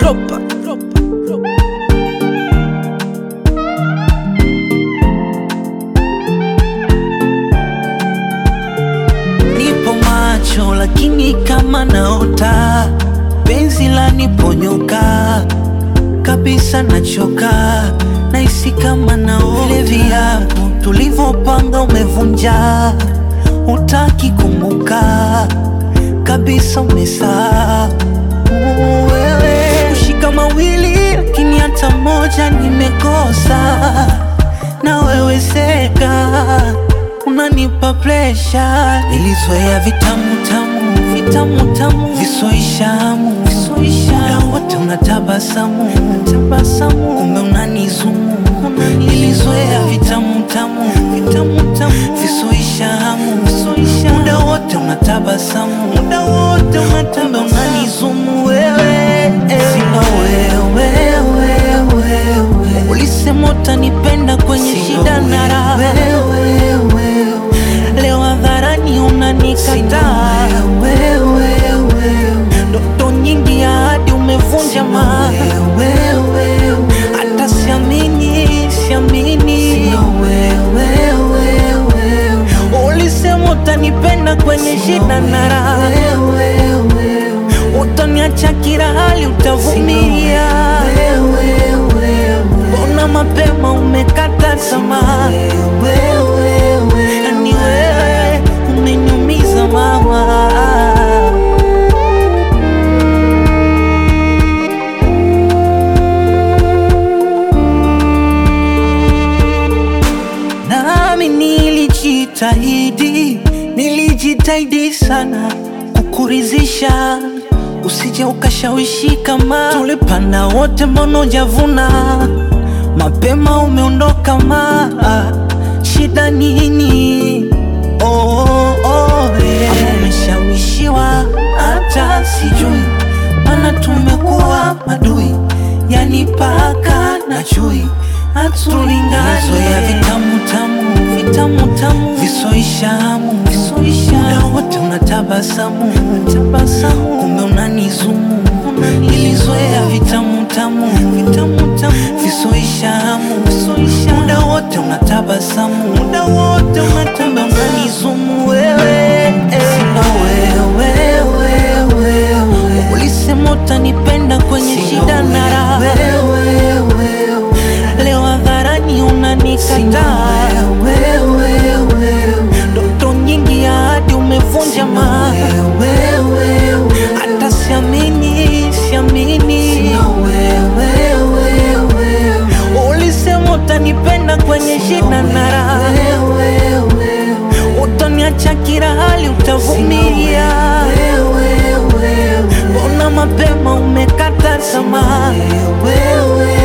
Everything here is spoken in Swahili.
Ropa, ropa, ropa. Nipo macho lakini kama naota, penzi la niponyoka kabisa, nachoka nahisi kama naota. Vile viapo tulivyopanga umevunja, utaki kumbuka kabisa, umesahau wewe. Kushika mawili lakini hata moja nimekosa, na wewe seka unanipa presha. Nilizoea vitamu tamu vitamu tamu visoishamu visoishamu, na wote unatabasamu tabasamu, kumbe unanizumu nilizoea vitamu tamu vitamu tamu visoishamu visoishamu, muda wote unatabasamu muda wote unatabasamu, kumbe unanizumu wewe sina wewe wewe ulisema utanipenda kwenye shida na raha leo hadharani unanikataa ndoto nyingi ya hadi umevunja ma hata siamini siamini ulisema utanipenda kwenye shida na raha utaniacha kila hali utavumilia Mbona mapema umekata tamaa? Yani wewe umeniumiza mama. Nami nilijitahidi, nilijitahidi sana kukurizisha, usije ukashawishi kama tulipanda wote, mbona hujavuna mapema? Umeondoka ma shida nini? Oh, oh, oh, yeah. Ama umeshawishiwa hata sijui, mana tumekuwa madui, yani paka na chui hatulingani. ya vitamu tamu vitamu tamu visoishamu visoishamu, wote unatabasamu tabasamu, kumbe unanizumu nilizoea vitamu tamu vitamu tamu visoishamu visoishamu, muda wote unatabasamu muda wote unatabasamu, unanizumu wewe sina wewe wewe ulisema utanipenda kwenye shida na raha leo hadharani unanikataa ndoto nyingi ya hadi umevunja ma hata siamini siamini ulisema utanipenda kwenye shida na raha utaniacha kila hali utavumilia mbona mapema umekata tamaa